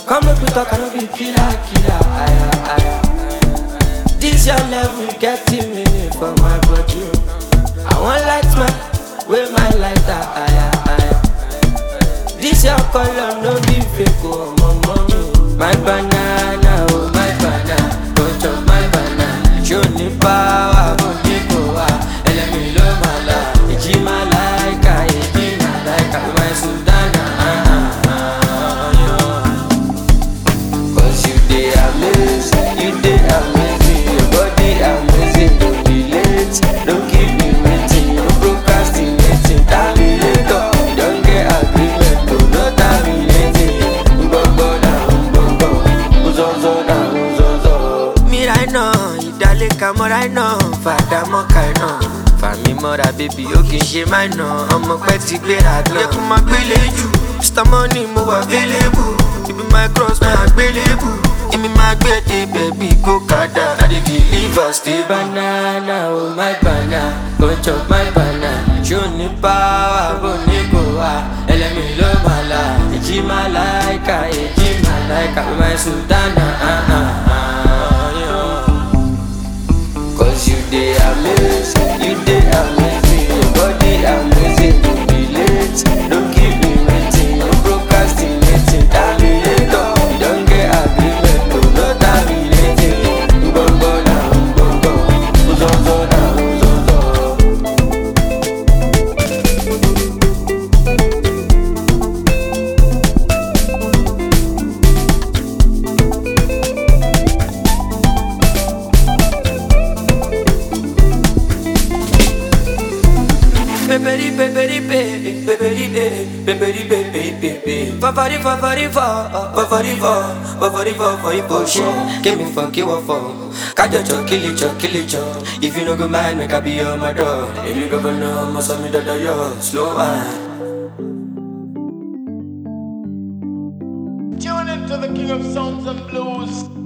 Come make we talk, I no be killer, killer. Aya, aya. This your level getting me for my body. I want light man, with my lighter. Aya, aya. This your color no be fake, oh my mommy. My banana, oh my banana, go chop my banana. Show me power, go give power. Elemi lo mala, iji malaika, iji malaika, my sultana. Ah, ah, ah, yeah. Cause you dey amazing, you dey amazing, your body amazing, don't be late, don't keep me waiting, no procrastinating, terminator, you don get agreement, to no terminating, gbogbo na gbogbo, uzozo na uzozo. Mira iná, ìdálẹ́ka mọ́ra iná, fàdà mọ́ka iná. Fàmí mọ́ra bébí ó kì í ṣe máa ná, ọmọ pẹ́ ti gbéra gan. Yẹ kó máa gbélé jù, Mr. Money mo wà available, ibi my cross máa gbélébù. Èmi máa gbé dé bẹ̀bí kó kàdá. I dey deliver stay banana, oh my banana, go chop my banana. Ṣé o ní power bó ní kò wá? Ẹlẹ́mi ló máa la, èjì máa láìka, èjì máa láìka, my sultana. Ah, ah, ah, yeah. Cause you dey amazing, you dey amazing, your body amazing, don't be late, don't keep me waiting, no procrastinating, terminator, you don get agreement, to no terminating, gbogbo na gbogbo, uzozo na uzozo. Peperi peperi pe, peperi pe, peperi pe pe pe pe. Fafari fafari fa, fafari fa, fafari fa for emotion. Give me fuck you up for. Kajo cho kill it cho kill it cho. If you no go mind, make I be your my dog. If you go know, must have me that yo slow wine. Tune into the King of Sounds and Blues.